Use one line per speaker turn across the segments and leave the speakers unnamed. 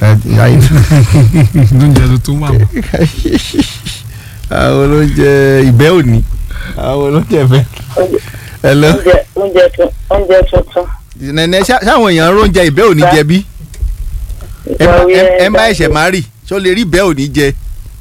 lóúnjẹ tuntun wà mọ́.
àwọn olóúnjẹ ìbẹ́ òní àwọn olóúnjẹ ìbẹ́. hello
oúnjẹ oúnjẹ tun oúnjẹ tuntun.
nẹ̀nẹ̀ ṣá- ṣáwọn èèyàn ń róúnjẹ ìbẹ́ òní jẹ bí ẹ bá- ẹ- ẹ bá ẹ̀ṣẹ̀ má rì ṣó lè rí ìbẹ́ òní jẹ.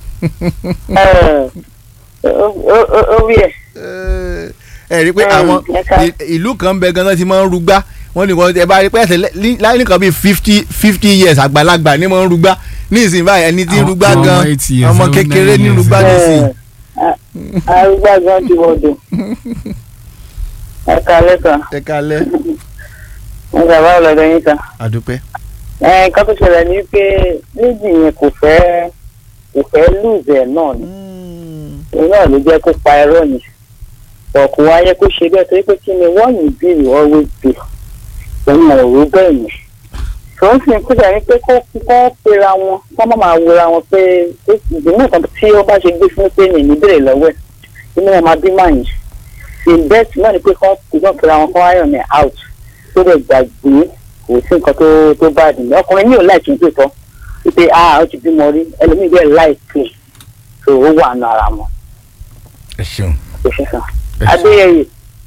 ó rí ẹ.
ẹ rí i pé
Mm,
àwọn
ẹ̀ka.
ì- ìlú kan bẹ ganan ti máa ń rúgbá wọ́n ní kan ẹ bá rí i pé ẹsẹ̀ láì nìkan bíi fifty fifty years àgbàlagbà ní máa ń rúgbá ní ìsìn báyìí ẹni tí ń
Àwọn-
rúgbá
àwọn
gan
ọmọ 80 years,
ọmọ
seven,
kékeré
nine
ní
years.
rúgbá nísìn.
arúgbó gan ti wọdò. ẹ kalẹ́ kan
ẹ kalẹ́
ẹ bàbá ọlọ́dọ̀ yín kan.
àdúpẹ́.
ẹ nǹkan tó ṣẹlẹ̀ ni pé méjì yẹn kò fẹ́ kò fẹ́ lùzẹ̀ náà ni òun náà ló jẹ́ kó pa ẹ̀rọ yẹn ọ̀kùn wáyé kó ṣe bẹ́ẹ̀ torí pé kí ni wọ́n yìí bí you always do òun ò rú bẹ́ẹ̀ yẹn tòun sì ń kúrò ní pé kó kó pera wọn kó má máa wura wọn pé ìdùnnú nǹkan tí ó bá ṣe gbé fún pé ní ìbéèrè lọ́wọ́ ẹ̀ inú wọn máa bí máa yìí the best náà ni pé kó kó pera wọn kó wáyọ̀ ní out tó dẹ̀ gbàgbé kò sí nǹkan tó tó bá dùn mí ọkùnrin mi ò láìkí tó tọ́ wípé ah ó ti bímọ rí ẹlòmíì bẹ́ẹ̀ láìpẹ́ tó ó wà nù ara wọn
ẹ ṣeun.
kò ṣe sàn. adéyẹyẹ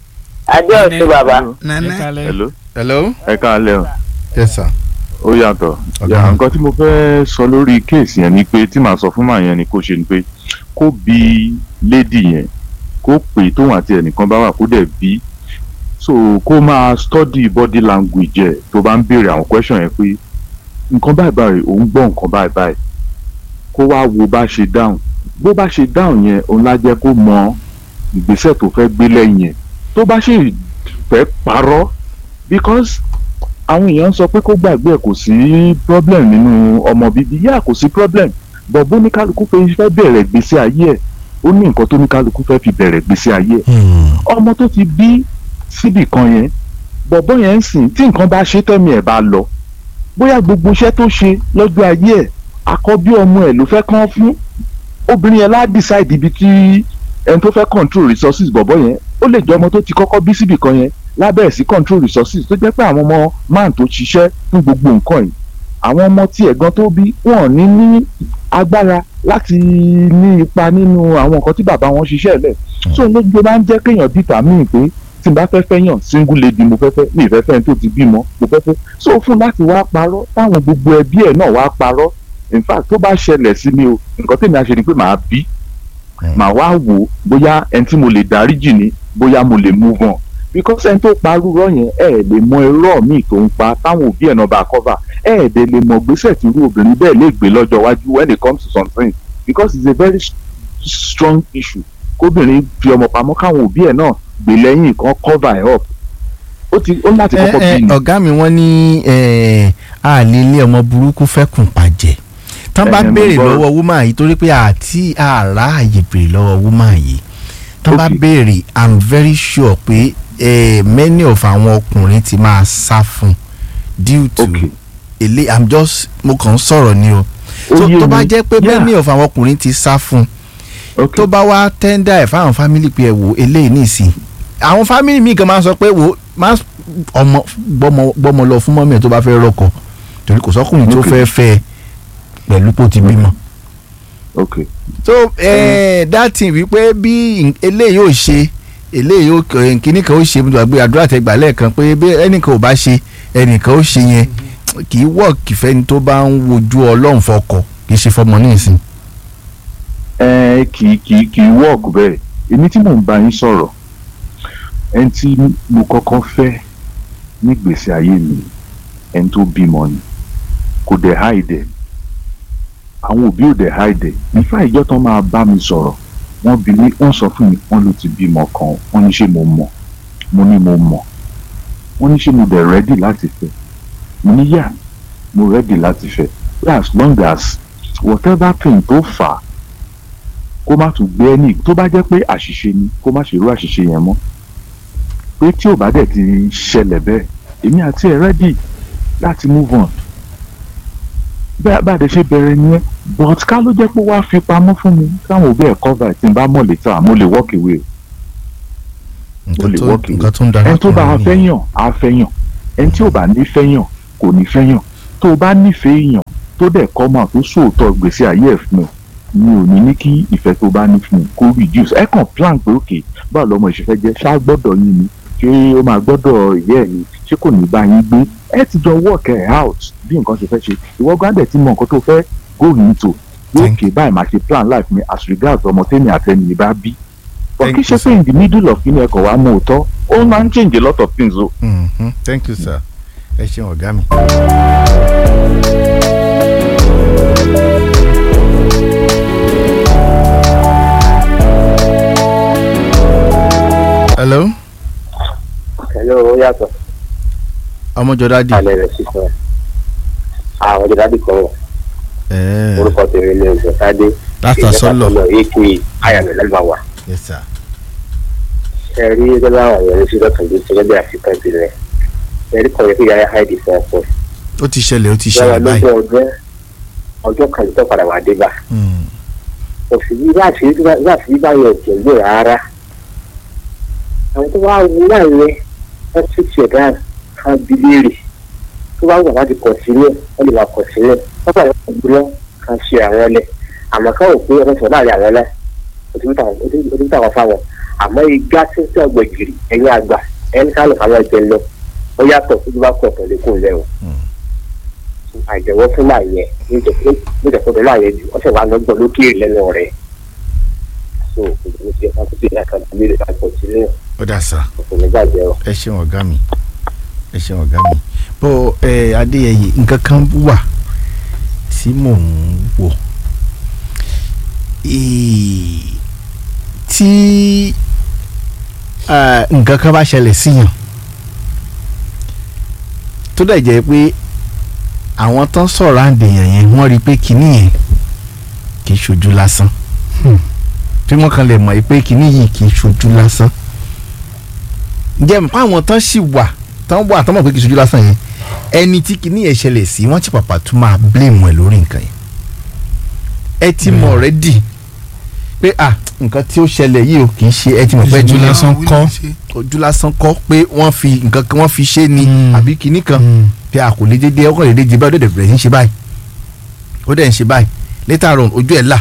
adéọ̀sùn bàbá
Ẹ kalẹ́.
hello
hello.
ẹ káalẹ́ o
yes sir.
ó yàtọ̀
Ọ̀gá.
yà nǹkan tí mo fẹ́ sọ lórí kéèsì yẹn ni pé tí màá sọ fún màá yẹn ni kó ṣe ni pé kó bi lédì yẹn kó pè tóun àti ẹnìkan bá wà kó dẹ̀ bí so kó máa study body language ẹ̀ tó bá ń béèrè àwọn question yẹn pé nǹkan báyìí báyìí òun gbọ́ nǹkan báyìí báyìí kó wá wo bá ṣe dáhùn bó bá ṣe dáhùn yẹn òun lá jẹ́ kó mọ ìgbésẹ̀ tó fẹ́ gbé lẹ́yìn yẹn tó bá ṣe fẹ́ parọ́ because àwọn èèyàn sọ pé kó gbàgbé ẹ kò sí problem nínú ọmọ bíbí yá kò sí problem but bó ní kálukú fẹ́ fẹ́ bẹ̀rẹ̀ gbèsè ayé ẹ̀ ó ní nǹkan tó ní kálukú fẹ́ fi bẹ̀rẹ̀ gbèsè ayé ẹ̀ ọmọ tó ti bí síbì kan yẹn bọ̀bọ́ yẹn ń sìn tí nǹkan bá ṣe tẹ́mi ẹ̀ bá lọ bóyá gbogbo iṣẹ́ tó ṣe lọ́jọ́ ayé ẹ̀ àkọ́bí ọmọ ẹ̀ ló fẹ́ kán fún obìnrin yẹn lá decide ibi tí ẹni tó fẹ́ control resources bọ̀bọ́ yẹn ó lè jẹ́ ọmọ tó ti kọ́kọ́ bí síbì kan yẹn lábẹ́ sí control resources tó jẹ́ pé àwọn ọmọ man tó ṣiṣẹ́ fún gbogbo nǹkan yìí àwọn ọmọ tí ẹ̀gbọ́n tó bí wọn ò ní ní agbára láti ní ipa nínú àwọn nǹkan tí bàbá wọn ṣiṣẹ́ lẹ̀ so lójú máa ń jẹ́ kéèyàn dìtà míì pé tí n bá fẹ́ fẹ́ yàn single lady mo fẹ́ fẹ́ mi ìfẹ́ fẹ́ tó ti bímọ mo fẹ́ fẹ́ so fún láti wá parọ́ táwọn gbogbo ẹbí ẹ̀ náà wá parọ́ in fact tó bá ṣẹlẹ̀ sí mi o nǹkan tèmi á ṣe ni pé màá bí màá wá wò ó bóyá ẹni tí mo lè dáríjì ni bóyá mo lè move on because ẹni tó parú rọ yẹn ẹ ẹ lè mọ irọ́ míì tó ń pa táwọn òbí ẹ̀ náà bá cover ẹ ẹ dẹ̀ lè mọ gbèsè tí irú obìnrin bẹ́ẹ̀ lè gbé lọ́jọ́ iwájú when it comes to something because it's a very s- strong issue kóbìnrin fi ọmọ pamọ́ káwọn òbí ẹ̀ náà gbé lẹ́yìn kan cover ẹ̀ up ó ti ó ní láti kọ́kọ́
ẹ ẹ
bí ni
ọ̀gá mi wọ́n ní ẹ, a lè lé ọmọ burúkú fẹ́kùn pàjẹ́ tán bá
Ẹ, mo
béèrè
gbọ́.
lọ́wọ́ woman yìí torí pé àti àrà àyè béèrè lọ́wọ́ woman yìí tán bá
Okay.
béèrè i'm very sure pé eh, many of àwọn ọkùnrin ti máa sá fún due to
Okay.
èlé i'm just mo kàn ń sọ̀rọ̀ ni o
Ó
tó
yé
tó bá
mi.
jẹ́ pé
Yeah.
many of àwọn ọkùnrin ti sá fún
Okay.
tó bá wá tẹ́ndà ẹ̀ fáwọn fámìlì pé ẹ wò eléyìí nìsín àwọn fámìlì míì kan máa ń sọ pé wò má ọmọ gbọ́mọ gbọ́mọ lọ fún mọ́mí ẹ̀ tó bá fẹ́ rọ́kọ torí kò sọ́kùnrin tó
Okay.
fẹ́ fẹ́ ẹ pẹ̀lú pò ti bímọ.
okay
so eh, that thing wípé bí n- eléyìí ò ṣe eléyìí ò k- kíní kan ó ṣe mo gbàgbé àdúrà tẹgbà lẹ́ẹ̀kan pé bí ẹnìkan ò bá ṣe ẹnìkan ó ṣe yẹn kì í wọ́ọ̀kì fẹ́ni tó bá ń wojú ọlọ́run fọkọ kì í ṣe fọmọ ní ìsìn.
ẹ kì í kì í kì í wọ́ọ̀kù bẹ́ẹ̀ èmi tí mò ń bá yín sọ̀rọ̀ ẹni tí mo kọ́kọ́ fẹ́ nígbèsè ayé mi ẹni tó bímọ ni kò dẹ̀ háìdẹ̀ àwọn òbí ò dẹ̀ háìdẹ̀ nífà ìjọ tán máa bá mi sọ̀rọ̀ wọ́n bí mi wọ́n sọ fún mi wọ́n ló ti bímọ kan wọ́n ní ṣé mo mọ̀ mo ní mo mọ̀ wọ́n ní ṣé mo dẹ̀ rẹ́dì láti fẹ́ mo ní yà mo rẹ́dì láti fẹ́ as long as whatever thing tó fà á kó má tún gbé ẹni tó bá jẹ́ pé àṣìṣe ni kó má ṣe irú àṣìṣe yẹn mọ́ pé tí ò bá dẹ̀ ti ṣẹlẹ̀ bẹ́ẹ̀ èmi àti ẹ̀ rẹ́dì láti move on bẹ́ẹ̀ bá dẹ̀ ṣe bẹ̀rẹ̀ nìyẹn but ká ló jẹ́ pé wàá fi pamọ́ fún mi káwọn òbí ẹ̀ cover ẹ̀ tí n bá mọ̀ létà mo lè walk away
nǹkan
lè
tó
work
nǹkan tó ń darapọ̀
ẹni tó bá
mọ́
fẹ́
nìyẹn.
yàn á fẹ́ yàn ẹni tí ò bá ní fẹ́ yàn kò ní fẹ́ yàn tó o bá nífẹ̀ẹ́ yàn tó tó dẹ̀ kọ́mọ̀ tó sòótọ́ gbèsè ayé ẹ̀ fún ẹ mi ò ní ní kí ìfẹ́ tó bá ní fún un kó reduce ẹ kàn plan pé òkè báwo lọmọ ìṣẹ́fẹ́ jẹ́ ṣá gbọ́dọ̀ yín ni ṣé ó máa gbọ́dọ̀ ìyá ẹ̀ ni ṣé kò ní bá yín gbé ẹ ti jọ work ẹ̀ out bí nǹkan ṣe fẹ́ ṣe ìwọ gbọ́dọ̀ ti mọ nǹkan tó fẹ́ go into
Thank
òkè báyìí máa ṣe plan life mi as regards ọmọ tẹ́mi àtẹnì bá bí but
Thank
kí
you,
ṣe pé in the middle of kíni ẹ̀kọ́ wa mú òótọ́ ó máa ń change a lot of things o.
Mhm. thank you sir ẹ ṣeun ọ̀gá mi. hello
Hello, ó yàtọ̀
ọmọjọdá di.
alẹ́ rẹ̀ sísọ àwọn ọjọ́ dábì kan wọ̀
ẹẹ
orúkọ tèmi ní ọjọ́ tádé
Dr. Sọlọ.
èkó ayàmì lẹ́gbàwà
yes sir.
ẹ rí gẹ́gẹ́ àwọn èèyàn ní sísọ tòun tó gẹ́gẹ́ àfikún ìbílẹ̀ ẹ rí kọ̀ọ̀yẹ́ kí yàrá háìdì fún ọkọ̀
ó ti ṣẹlẹ̀ ó ti
yàrá
ṣẹlẹ̀ báyìí.
lógún ọdún ọjọ́ kan tó padà wà dé bá
Mm.
òsì yí láti láti yí báyọ̀ òkè gbé rárá àwọn tó wá wú láàrin wọn tún tiẹ̀ dáa kan bí léèrè tó bá wù wá ti kọ̀ sílẹ̀ wọ́n lè máa kọ̀ sílẹ̀ wọ́n bá yọ̀ gbúlọ́ kan ṣe àwọn ọlẹ̀ àmọ́ káwọn pé ọmọ sọ̀rọ̀ láàrin àwọn ọlẹ̀ òtún táwọn fáwọn àmọ́ igá tí ń tẹ́ ọgbẹ̀ gírì ẹ̀yìn àgbà ẹni ká lọ fáwọn ẹgbẹ́ lọ ó yàtọ̀ tó bá kọ̀ tẹ̀lé kó lẹ́wọ̀n àjẹwọ́ fún máa yẹ níjẹ̀kọ́ máa yẹ jù ọ̀sẹ̀ wa lọ́gbọ̀n lókè lẹ́nu rẹ̀ so òṣèlú ti ẹ̀ka tó ti ẹ̀ka tó lè ká pọ̀ sílẹ̀
ó dà sá
òṣèlú gbàgbé ọ.
ẹ ṣeun ọ̀gá mi ẹ ṣeun ọ̀gá mi bó ẹ adéyẹyẹ nǹkan kan wà tí mò ń wò Ee, tí ah, nǹkan kan bá ṣẹlẹ̀ síyàn tó dẹ̀ jẹ́ pé àwọn tán sọ̀rọ̀ àǹdèyàn yẹn wọ́n rí i pé kinní yẹn kì í ṣojú lásán tí wọ́n kan lè mọ̀ pé kinní yìí kì í ṣojú lásán ǹjẹ́ mọ̀ pé àwọn tán sì wà tán wà tán mọ̀ pé kì í ṣojú lásán yẹn ẹni tí kinní yẹn ṣẹlẹ̀ sí wọ́n ti pàpà tún máa blame ẹ̀ lórí nǹkan yẹn ẹ ti mọ̀ already pé ah nǹkan tí ó ṣẹlẹ̀ yìí o kì í ṣe ẹ ti mọ̀ pé
Ìṣojú
ẹni
lásán kọ́.
ojú lásán kọ́ pé wọ́n fi nǹkan kan wọ́n fi ṣe ni
Mm.
àbí kinní kan
Mm.
pé a kò lè dédé ọkọ̀ lè dédé báyìí ó dẹ̀ bẹ̀rẹ̀ sí í ṣe báyìí ó dẹ̀ ń ṣe báyìí later on ojú ẹ̀ là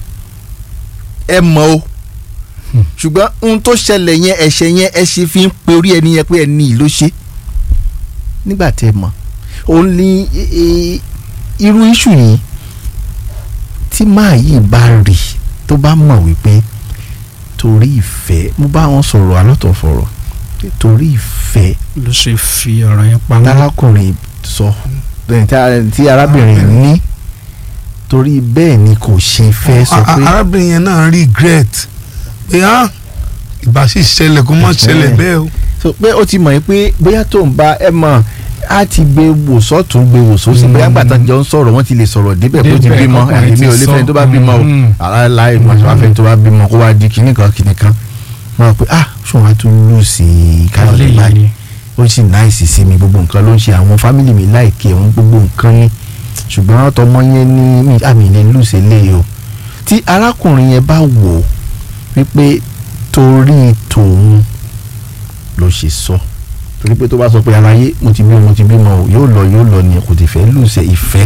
ẹ mọ̀ o ṣùgbọ́n ohun tó ṣẹlẹ̀ yẹn ẹ̀ṣẹ̀ yẹn ẹ ṣe fi ń pe orí ẹni yẹn pé ẹni yìí ló ṣe nígbà tẹ́ ẹ mọ̀ òun ní e- e- irú iṣu yìí tí máa yìí bá rí tó bá mọ̀ wípé torí ìfẹ́ mo bá wọn sọ̀rọ̀ alọ́tọ̀ fọ̀rọ̀ torí ìfẹ́
ló ṣe fi ọ̀rọ̀ yẹn pamọ́.
tarakùnrin sọ ẹ, tí a- tí arábìnrin ní torí bẹ́ẹ̀ ni kò ṣe fẹ́ sọ
A- a-
pé
arábìnrin yẹn náà regret pé á ìbá sì ṣẹlẹ̀ kó má ṣẹlẹ̀ bẹ́ẹ̀ o.
so pé ó ti mọ̀ yín pé bóyá tó ń bá ẹ mọ̀ á ti gbé wò sọ́tún gbé wò sósì
Mm.
bóyá gbàtà jọ ń sọ̀rọ̀ wọ́n ti lè sọ̀rọ̀ débẹ̀ kó ti
Débẹ̀,
bímọ
kọ́kùnrin
èmi
ti
ò lè
sọ.
fẹ́ni tó bá bímọ o
Mm.
aláìláì mọ̀ àti wàá fẹ́ni tó bá bímọ kó wá di kinní kan kinní kan wọ́n á pè ah ṣùgbọ́n a tún lù sí i káyọ̀
Eléyìí
báyìí
ni.
ó sì náìsì sí mi gbogbo nǹkan ló ń ṣe àwọn fámìlì mi láìkè òun gbogbo nǹkan ni ṣùgbọ́n tọmọ yẹn ní mi àmì ilé lùsẹ̀ lé o tí arákùnrin yẹn bá wò ó wípé torí tòun ló ṣe sọ torí pé tó bá sọ pé aráyé mo ti bímọ mo ti bímọ o yóò lọ yóò lọ ni kò ti fẹ́ lùsẹ̀ ìfẹ́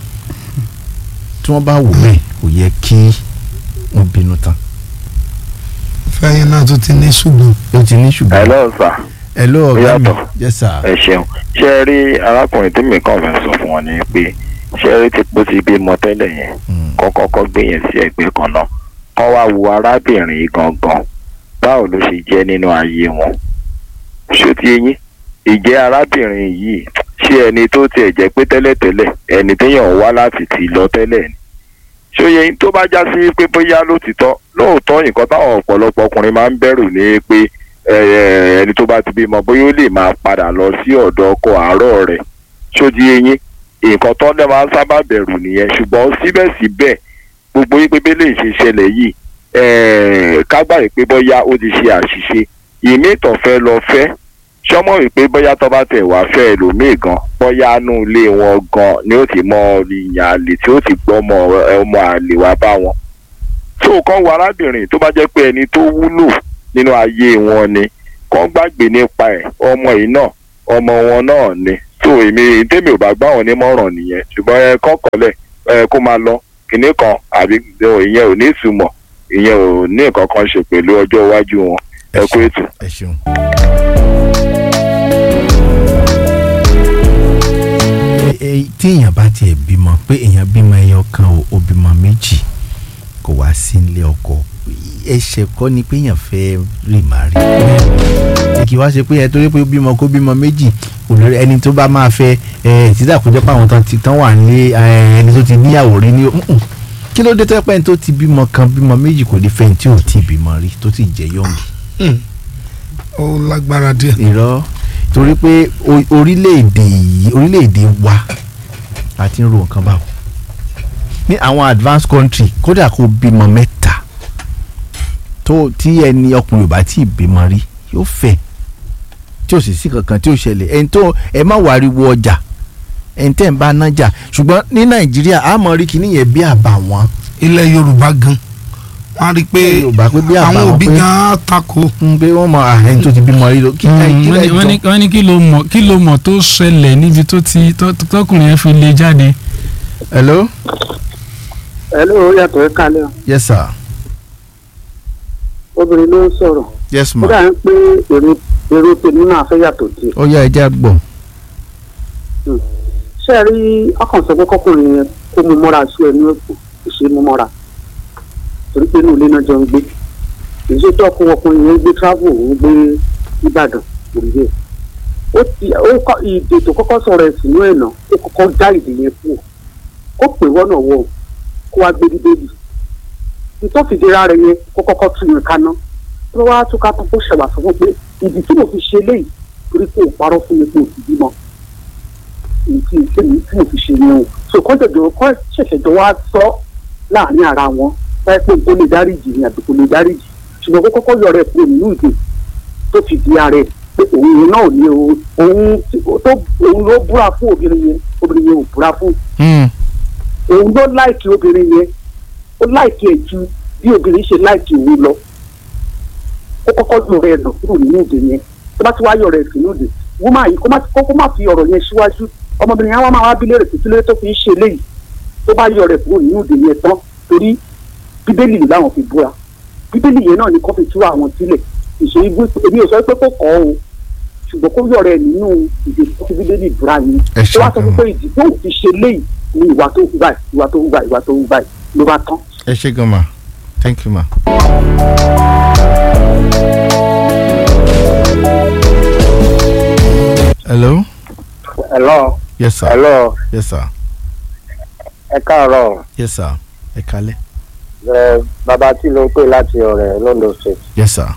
tí wọ́n bá wò bẹ́ẹ̀ kò yẹ kí wọ́n bínú tán
fẹ́yìn náà tún ti ní ṣùgbọ́n.
ó ti ní ṣùgbọ́n
hello sir
ẹ ló ọ̀gá mi
Yàtọ̀.
yes sir
ẹ ṣeun ṣé ẹ rí arákùnrin tí mi kàn fẹ́ sọ fún wọn ni pé ṣé ẹ rí ti pọ́ sí bímọ tẹ́lẹ̀ yẹn
Mm.
kọ́kọ́ kọ́ gbé yẹn sí ẹgbẹ́ kan náà kọ́ wá wo arábìnrin yìí gangan báwo ló ṣe jẹ́ nínú ayé wọn ṣó ti yín ìjẹ́ arábìnrin yìí ṣé ẹni tó tiẹ̀ jẹ́ pé tẹ́lẹ̀tẹ́lẹ̀ ẹni téèyàn wá láti ti lọ tẹ́lẹ̀ ni ṣóye yín tó bá já sí pé bóyá lótìtọ́ lóòótọ́ nǹkan táwọn ọ̀pọ̀lọpọ̀ ọkùnrin máa ń bẹ̀rù ní pé ẹ, ẹ, ẹni tó bá ti bímọ bóyá ó lè máa padà lọ sí ọ̀dọ̀ ọkọ àárọ̀ rẹ̀ ṣódi eyín nǹkan tó lè máa ń sábà bẹ̀rù nìyẹn ṣùgbọ́n síbẹ̀síbẹ̀ gbogbo yín pé bẹ́lẹ̀ ṣe ṣẹlẹ̀ yìí ẹ̀, ká gbà pé bóyá ó ti ṣe àṣìṣe ìmí ìtàn fẹ́ lọ fẹ́ ṣọmọ wípé bóyá tó bá tẹ̀ wá fẹ́ ẹlòmíì gan bóyá nú ilé wọn gan ni ó ti mọ ìyàn àlè tí ó ti gbọ́ ọmọ ọmọ àlè wá bá wọn tó kàn wọ arábìnrin tó bá jẹ́ pé ẹni tó wúlò nínú ayé wọn ni kàn gbàgbé nípa ẹ̀ ọmọ yìí náà ọmọ wọn náà ni tó èmi tèmi ò bá gbá wọn nímọ̀ràn nìyẹn ṣùgbọ́n ẹ kọ́kọ́lẹ̀ ẹ kó máa lọ kinní kan àbí ìyẹn ò ní ìtumọ̀ ìyẹn ò ní nǹkan kan ṣe pẹ̀lú ọjọ́ iwájú wọn ẹ kú ètò.
ẹ ṣeun. Ẹ- ẹ- tí èèyàn bá tiẹ̀ bímọ pé èèyàn bímọ ẹyọ kan o ó bímọ méjì kò wá sí ilé ọkọ ẹ̀ṣẹ̀ kọ́ ni pé èèyàn fẹ́ rì má rí kì í wá ṣe pé ẹ torí pé ó bímọ kó bímọ méjì olórí ẹni tó bá máa fẹ́ ẹ títà kó jẹ́ pé àwọn tán ti tán wà nílé ẹ, ẹni tó ti níyàwó rí ní Mm-mm. kí ló dé tó yẹ pé ẹni tó ti bímọ kan bímọ méjì kò lè fẹ́ ẹni tí ò tí ì bímọ rí tó ti jẹ́ yọ̀ǹgì
ó lágbára díẹ̀.
irọ́ torí pé o- orílẹ̀-èdè yìí orílẹ̀-èdè wa la ti ń ro nǹkan báwo ní àwọn advanced country kódà kó bímọ mẹ́ta tó tí ẹni ọkùnrin ò bá tí ì bímọ rí yóò fẹ́ tí ò sì sí kankan tí ò ṣẹlẹ̀ ẹni tó ẹ má wariwo ọjà ẹni tẹ́ ń bá nájà ṣùgbọ́n ní nàìjíríà a mọ̀ rí kíní yẹn bí àbàwọ́n
ilẹ̀ yorùbá gan wọ́n á rí i pé
Ilẹ̀ Yorùbá pé bí
àwọn
àbàwọ́n
òbí
pé-
gan á takò
ń pé wọ́n mọ à, ẹni tó ti bímọ rí lọ kí
wọ́n
nàìjíríà
ní- wọ́n ní-
jọ
wọ́n ní kí ló mọ̀ kí ló mọ̀ tó ṣẹlẹ̀ níbi tó ti tó- tọkùnrin yẹn fi lè jáde.
hello
ẹ ló yàtọ̀ ẹ kalẹ̀ o.
yes sir
obìnrin ló ń sọ̀rọ̀
yes
ó
ma
dà ń pé èrò èrò tèmi náà fẹ́ yàtọ̀ díẹ̀.
ó yá ẹja gbọ́
ṣé ẹ rí ọkàn sọ pé kọkùnrin yẹn kó mu mọ́ra sí ẹnu ẹ̀kọ́ kò ṣe é mú mọ́ra torí pé inú ilé náà jọ ń gbé èyí tó ọkùnrin ọkùnrin yẹn ń gbé travel ń gbé ìbàdàn òrí yẹn ó ti ó kọ ìdè tó kọ́kọ́ sọ̀rọ̀ ẹ̀ sínú ẹ̀ náà ó kọ́kọ́ dá ìdè yẹn kú kó pè wọ́nà wọ̀ kó wá gbé bíbélì ìtọ́fìdíra rẹ̀ yẹn kó kọ́kọ́ tún yẹn kaná tó wá tún ká tó kó ṣẹ̀wà sọ fún pé ìdí tí mo fi ṣe léyìí torí pé ò parọ́ fún mi pé ò ti bímọ èyí tí èmi tí mo fi ṣe yẹn o so kọ́ jẹ̀jọ̀ kọ́ ṣẹ̀ṣẹ̀ jọ wá sọ láàrin ara wọn báyìí pé kó lè dáríjì ni àbí kó lè dáríjì ṣùgbọ́n kó kọ́kọ́ yọ rẹ̀ kúrò nínú ìdè tó fi di ara ẹ̀ pé òun yẹn náà ní o òun tí- tó òun ló búra fún obìnrin yẹn obìnrin yẹn ò búra fún òun ló láìkì obìnrin yẹn ó láìkì ẹ̀ ju bí obìnrin ṣe láìkì òun lọ ó kọ́kọ́ yọ rẹ̀ lọ kúrò nínú ìdè yẹn tó bá ti wá yọ rẹ̀ sínú ìdè wọ́n máa yí kó má kó má fi ọ̀rọ̀ yẹn síwájú ọmọbìnrin yẹn wọ́n máa wá bí léèrè títí lórí tó fi ń ṣe léyìí tó bá yọ rẹ̀ kúrò nínú ìdè yẹn tán torí bíbélì làwọn fi búra bíbélì yẹn náà ni kó fi tú àwọn sílẹ̀ ìṣe igbó èmi ò sọ pé kó kọ́ o ṣùgbọ́n kó yọ rẹ̀ nínú ìdè tó fi bíbélì búra yẹn
Ẹ
tó wá sọ
ṣeun.
pé ìdí tó fi ṣe léyìí ni ìwà tó hù báyìí ìwà tó hù báyìí ìwà tó hù báyìí ló bá tán.
ẹ ṣe gan ma thank you ma. hello
hello
yes sir
hello
yes sir
ẹ káàárọ̀
yes sir ẹ kalẹ̀
ẹ bàbá tí ló ń pè láti ọ̀rẹ́ London State
yes sir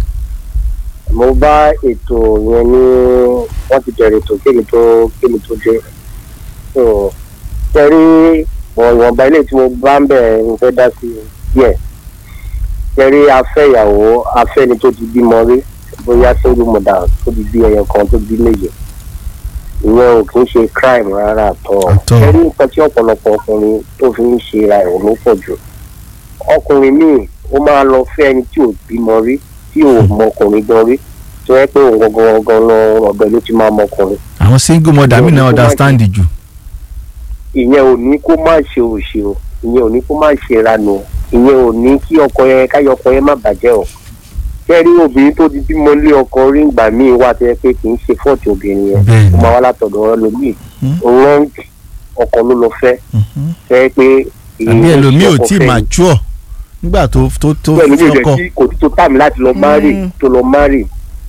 mo bá ètò yẹn ní wọ́n ti bẹ̀rẹ̀ ètò kémi tó kémi tó dé so kẹrí ìwọ̀nba ilé tí mo bá ń bẹ̀ ń fẹ́ dá sí díẹ̀ kẹrí afẹ́yàwó afẹ́ni tó ti bímọ rí bóyá single mother tó ti bí ẹyọ kan tó bí méje ìyẹn ò kì í ṣe crime rárá àtọ
Àtọ́.
kẹrí nǹkan tí ọ̀pọ̀lọpọ̀ ọkùnrin tó fi ń ṣe ra ẹ̀rọ ló pọ̀ jù ọkùnrin míì ó máa lọ fẹ́ ẹni tí ò bímọ rí tí ò mọ ọkùnrin gan rí tó yẹ pé òun gangan gangan lọ ọ̀dọ̀ ló ti máa mọ ọkùnrin
àwọn single mother mi náà understand jù
ìyẹn ò ní kó má ṣe òṣè o ìyẹn ò ní kó má ṣe ìranù o ìyẹn ò ní kí ọkọ yẹn káyọ ọkọ yẹn má bàjẹ́ o kẹ́rí obìnrin tó ti bímọ lé ọkọ rí ìgbà míì wà tó yẹ pé kì í ṣe fọ́ọ̀tì obìnrin yẹn
Bẹ́ẹ̀ni.
ó máa wá látọ̀dọ̀ ẹlòmíì
Hmm.
wrong ọkọ ló lọ fẹ́
Mhm.
fẹ́ pé
àbí ẹlòmíì ò
ọkọ
tí ì
fẹ́ ni.
mature nígbà tó tó tó
bẹ́ẹ̀ ló
fọkọ
jẹ́ kí kò tí tó tàmí láti lọ márì
Mm.
tó lọ márì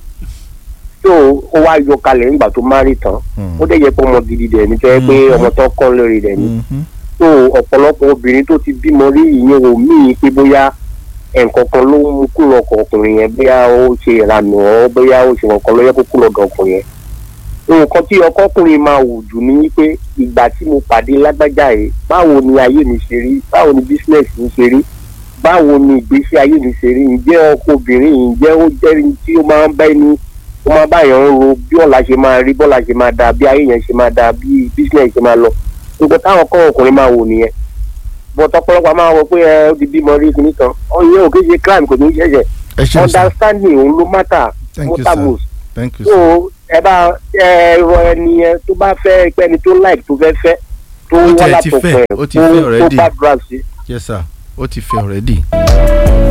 tó ó wá yọ kalẹ̀ nígbà tó márì tán
Mm.
ó dẹ̀ yẹ pé ọmọ gidi dẹ̀ ní tó yẹ pé
Mhm.
ọmọ tó kọ́ lórí dẹ̀ ní
Mhm.
tó ọ̀pọ̀lọpọ̀ obìnrin tó ti bímọ rí ìyẹn ò míì pé bóyá nǹkan kan ló ń mú kúrò ọkọ ọkùnrin yẹn bóyá ó ṣe ìranù ọ́ bóyá ó ṣe nǹkan ló yẹ kó kúrò ọ̀dọ̀ ọkùnrin yẹn nǹkan tí ọkọ ọkùnrin máa wù jù ní wípé ìgbà tí mo pàdé lágbájá yìí báwo ni ayé mi ṣe rí báwo ni business mi ṣe rí báwo ni ìgbésí ayé mi ṣe rí ǹjẹ́ ọkọ obìnrin yìí ǹjẹ́ ó jẹ́ ẹni tí ó máa ń bá ẹni ó máa bá yàn ń ro bí ọ̀la ṣe máa rí bọ́la ṣe máa dáa bí ayé yẹn ṣe máa dáa bí business ṣe máa lọ nǹkan táwọn kọ́ ọkùnrin máa wò nìyẹn bọ́t ọ̀pọ̀lọpọ̀ máa wọ pé ẹ ó di bímọ rí kíní kan ọ̀yẹ́ ò kí ṣe crime kò ní í ṣẹ̀ṣẹ̀
ẹ ṣeun sir
understanding òun ló matter
thank you
matter
sir
most
thank you
so
sir
ẹ bá ẹ rọ ẹni yẹn tó bá fẹ́ pé ẹni tó like tó fẹ́ fẹ́ tó
Ó
wá
tiẹ̀ ti
látọkọ
fẹ́,
ẹ̀
ó ti
kó
fẹ́
kó
already.
gbàdúrà sí.
yes sir ó ti fẹ́ already.